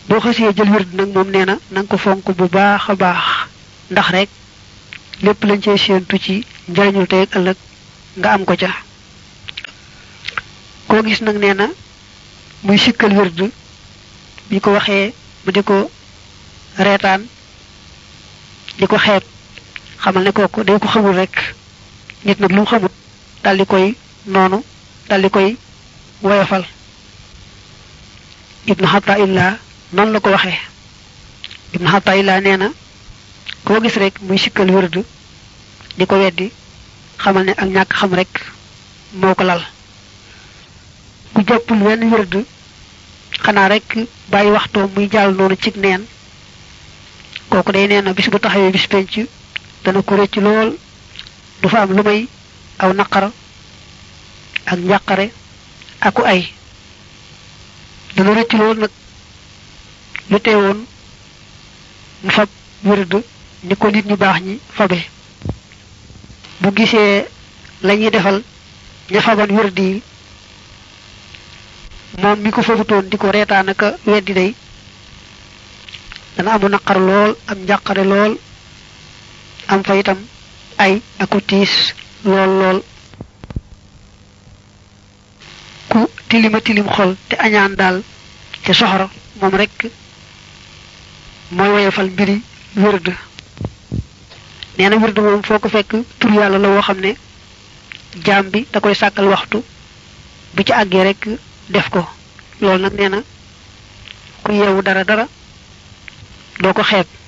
boo xasee jël wird nag moom nee na na nga ko fonk bu baax a baax ndax rek lépp lañ cee séentu ci njariñul tey ak ëllëg nga am ko ca koo gis nag nee na muy sikkal wird bi ko waxee mu di ko reetaan di ko xeeb xamal ne kooku day ko xamul rek nit nag lu mu xamut dal di koy noonu dal di koy woyofal ibnu xata illa noonu la ko waxee ibnu xata illa nee na koo gis rek muy sikkal wërd di ko weddi xamal ne ak ñàkk xam rek moo ko lal ku jàppul wenn wërd xanaa rek bàyyi waxtoo muy jàll noonu cig neen kooku day nee na bis bu taxawee bis penc dana ko rëcc lool du fa am lu may aw naqar ak njàqare aku ay dana rëcc lool nag lu teewoon mu fab wërd ni ko nit ñu baax ñi fabe bu gisee lañuy defal ña faban wërd yi moom mi ko fabutoon di ko reetaan aka weddi day dana amu naqar lool am njàqare lool am fa itam ay aku tiis lool lool ku tilima tilim xol te añaan daal te soxor moom rek mooy woyofal mbiri wërd nee na wërd moom foo ko fekk tur yàlla la woo xam ne jaam bi da koy sàkkal waxtu bu ci àggee rek def ko loolu nag nee na ku yeewu dara dara doo ko xeeb